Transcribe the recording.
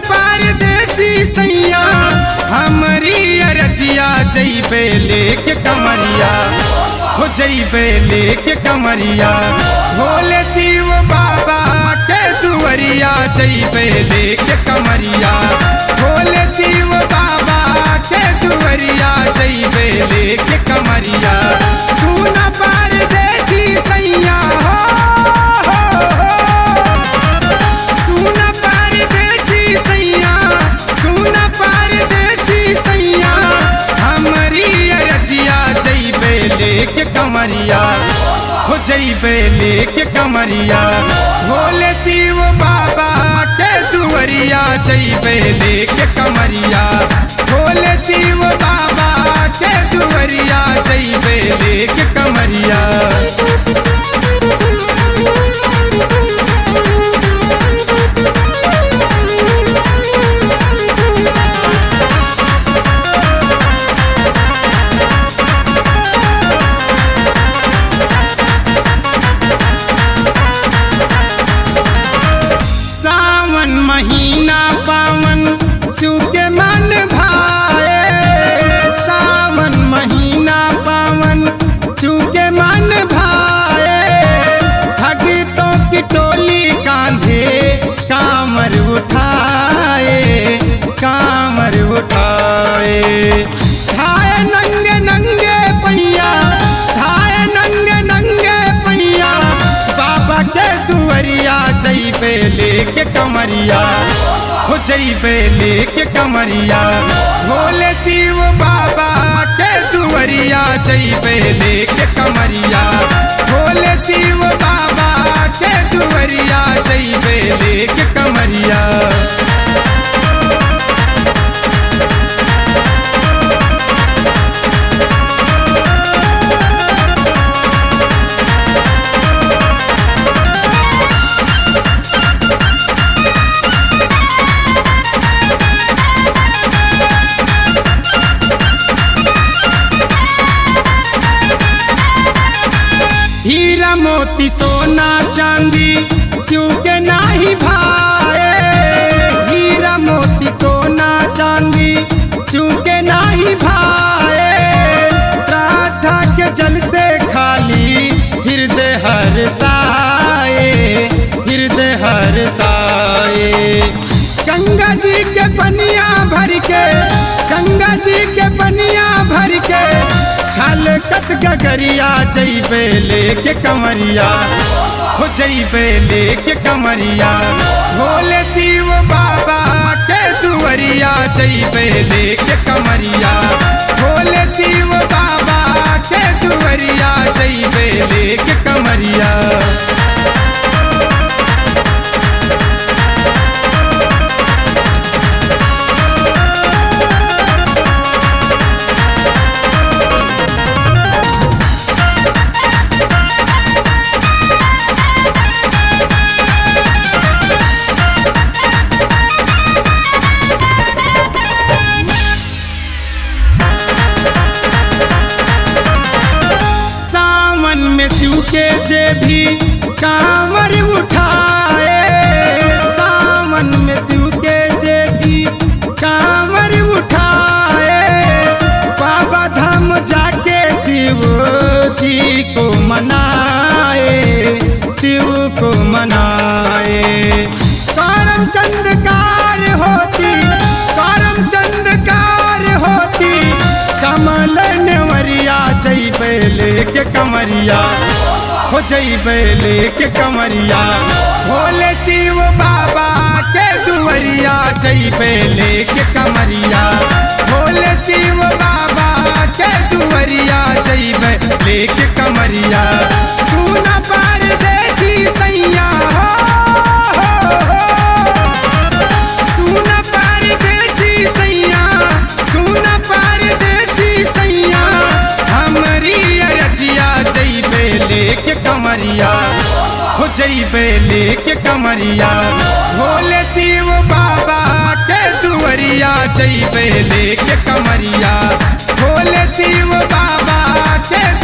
परदेसी सैया हमारी अरजिया जैबे लेके कमरिया हो जैबे लेके कमरिया भोले शिव बाबा के दुवरिया जैबे लेके कमरिया भोले शिव बाबा के दुवरिया जैबे लेके कमरिया सुन परदेसी सैया हो, हो, हो। सुन परदेसी सैया सुन परदेसी सैया हमारी अरजिया जैबे लेके कमरिया हो जैबे लेके कमरिया भोले शिव बाबा के दुवरिया जैबे लेके कमरिया भोले शिव बाबा के दुवरिया जैबे लेके कमरिया सावन महीना पावन शिव के मन भाए सावन महीना पावन शिव के मन भाए भगतों की टोली कांधे कामर उठाए कामर उठाए धाए नंगे नंगे पैया धाए नंगे नंगे पैया बाबा के दुवरिया जैबे लेके कमरिया हो जैबे लेके कमरिया भोले शिव बाबा के दुवरिया जैबे लेके कमरिया भोले शिव बाबा के दुवरिया जैबे लेके कमरिया हीरा मोती सोना चांदी शिव के नाही भाए हीरा मोती सोना चांदी शिव के नाही भाए राधा के जल से खाली हृदय हर साए हृदय हर साए गंगा जी के पनिया भर के गंगा जी के पनिया भर के छल कत गगरिया जैबे लेके कमरिया हो जैबे लेके कमरिया भोले शिव बाबा के दुवरिया जैबे लेके कमरिया भोले शिव बाबा के दुवरिया जैबे लेके कमरिया सावन में शिव के जे भी कांवर उठाए सावन में शिव के जे भी कांवर उठाए बाबा धाम जाके शिव जी को मनाए शिव को मनाए करम चंदकार होती करम चंदकार होती कमल नेवरिया जैबे लेके कमरिया हो जैबे लेके कमरिया भोले शिव बाबा के दुवरिया जैबे लेके कमरिया भोले शिव बाबा के दुवरिया जैबे लेके कमरिया सुन परदेसी सैया हो, हो, हो। सुन परदेसी सैया सुन परदेसी सैया हमारी अरजिया जैबे लेके कमरिया हो जैबे लेके कमरिया भोले शिव बाबा के दुवरिया जैबे लेके कमरिया भोले शिव बाबा के